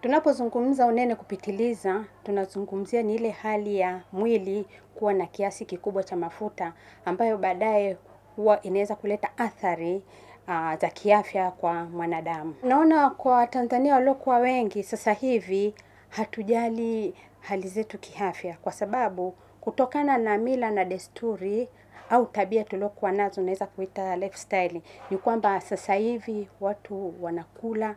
Tunapozungumza unene kupitiliza, tunazungumzia ni ile hali ya mwili kuwa na kiasi kikubwa cha mafuta ambayo baadaye huwa inaweza kuleta athari uh, za kiafya kwa mwanadamu. Naona kwa Watanzania waliokuwa wengi sasa hivi hatujali hali zetu kiafya kwa sababu kutokana na mila na desturi au tabia tuliokuwa nazo naweza kuita lifestyle, ni kwamba sasa hivi watu wanakula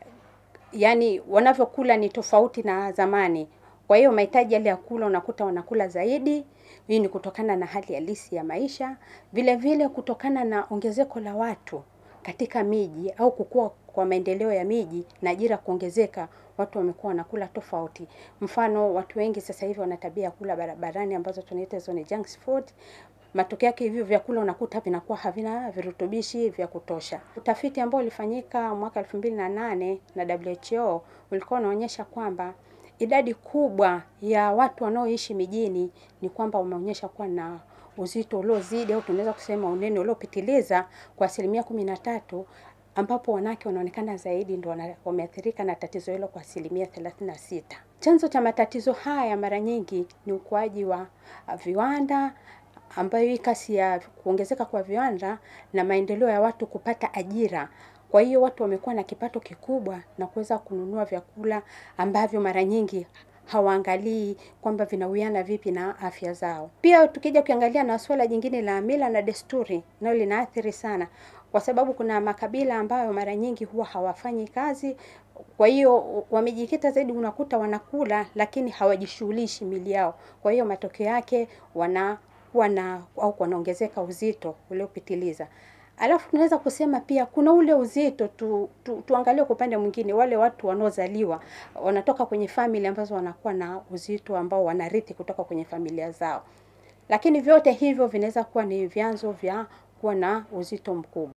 yani wanavyokula ni tofauti na zamani. Kwa hiyo mahitaji yale ya kula unakuta wanakula zaidi. Hii ni kutokana na hali halisi ya maisha, vile vile kutokana na ongezeko la watu katika miji au kukua kwa maendeleo ya miji na ajira kuongezeka, watu wamekuwa wanakula tofauti. Mfano, watu wengi sasa hivi wana tabia ya kula barabarani ambazo tunaita hizo ni junk food. Matokeo yake hivyo vyakula unakuta vinakuwa havina virutubishi vya kutosha. Utafiti ambao ulifanyika mwaka elfu mbili na nane na WHO ulikuwa unaonyesha kwamba idadi kubwa ya watu wanaoishi mijini ni kwamba wameonyesha kuwa na uzito uliozidi au tunaweza kusema unene uliopitiliza kwa asilimia kumi na tatu ambapo wanawake wanaonekana zaidi ndio wameathirika na tatizo hilo kwa asilimia thelathini na sita. Chanzo cha matatizo haya mara nyingi ni ukuaji wa viwanda ambayo hii kasi ya kuongezeka kwa viwanda na maendeleo ya watu kupata ajira. Kwa hiyo watu wamekuwa na kipato kikubwa na kuweza kununua vyakula ambavyo mara nyingi hawaangalii kwamba vinawiana vipi na afya zao. Pia tukija kuangalia na swala jingine la mila na desturi, nalo linaathiri sana, kwa sababu kuna makabila ambayo mara nyingi huwa hawafanyi kazi. Kwa hiyo wamejikita zaidi, unakuta wanakula lakini hawajishughulishi mili yao. Kwa hiyo matokeo yake wanakuwa na au wanaongezeka uzito uliopitiliza. Alafu tunaweza kusema pia kuna ule uzito tu, tu, tuangalie kwa upande mwingine, wale watu wanaozaliwa wanatoka kwenye famili ambazo wanakuwa na uzito ambao wanarithi kutoka kwenye familia zao, lakini vyote hivyo vinaweza kuwa ni vyanzo vya kuwa na uzito mkubwa.